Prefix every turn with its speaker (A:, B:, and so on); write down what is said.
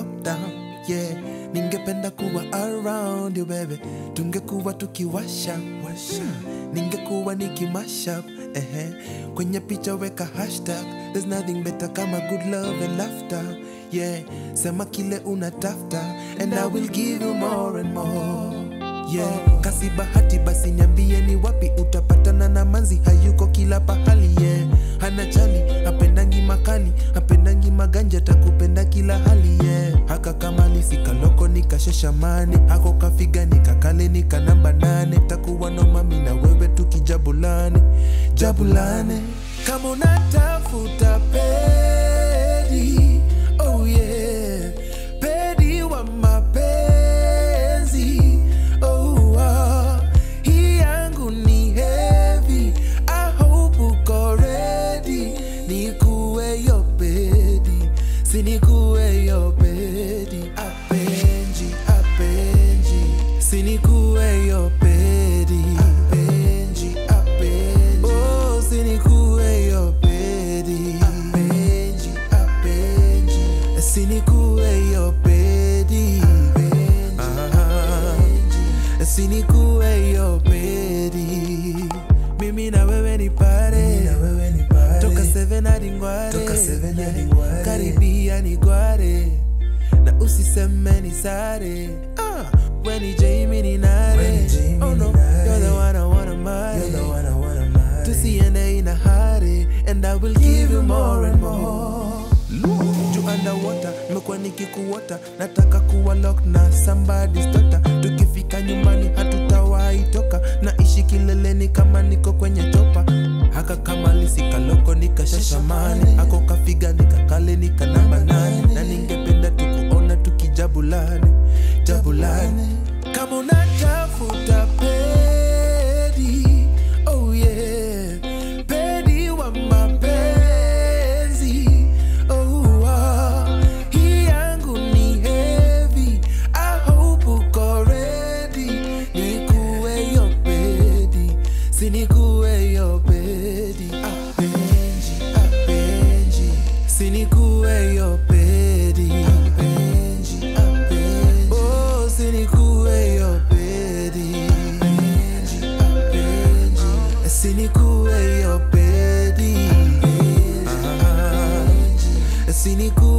A: lockdown yeah ningependa kuwa around you baby tungekuwa tukiwasha washa ningekuwa nikimashup ehe kwenye picha weka hashtag there's nothing better kama good love and laughter yeah sema kile unatafta and i will give you more and more yeah kasi bahati basi niambie ni wapi utapatana na manzi hayuko kila pahali yeah hana chali hapendangi makali hapendangi maganja takupenda kila hali yeah haka kamali sikaloko nikasheshamani hako kafiga nikakale nika namba nane takuwa no mami na wewe tukijabulane jabulane kama unatafuta pedi oh yeah pedi wa mapenzi oh ah. hii yangu ni heavy I hope uko ready nikuwe yo pedi sinikuwe yo pedi apenji apenji sinikuwe yo pedi apenji apenji oh sinikuwe yo pedi apenji apenji sinikuwe yo pedi apenji sinikuwe yo pedi mimi na wewe ni pare toka seven hadi ngware karibia ni gware na usiseme ni sare ah, we ni Jamie ni nare oh no you're the one I wanna marry tusiende ina hare and I will give you more and more juu underwater nimekuwa nikikuota nataka kuwa lock na somebody's daughter tukifika nyumbani hatutawahi toka naishi kileleni kama niko kwenye chopa haka kama lisikaloko nikashashamani ako kafiga nikakale nika namba nane na ningependa tukuona tukijabulane jabulane kama unatafuta pedi oh yeah pedi wa mapenzi oh ah. hii yangu ni heavy I hope uko ready nikuwe yo pedi sinikuwe yo pedi apenji apenji sinikuwe yo pedi apenji apenji oh sinikuwe yo pedi apenji apenji sinikuwe yo pedi apenji sinikuwe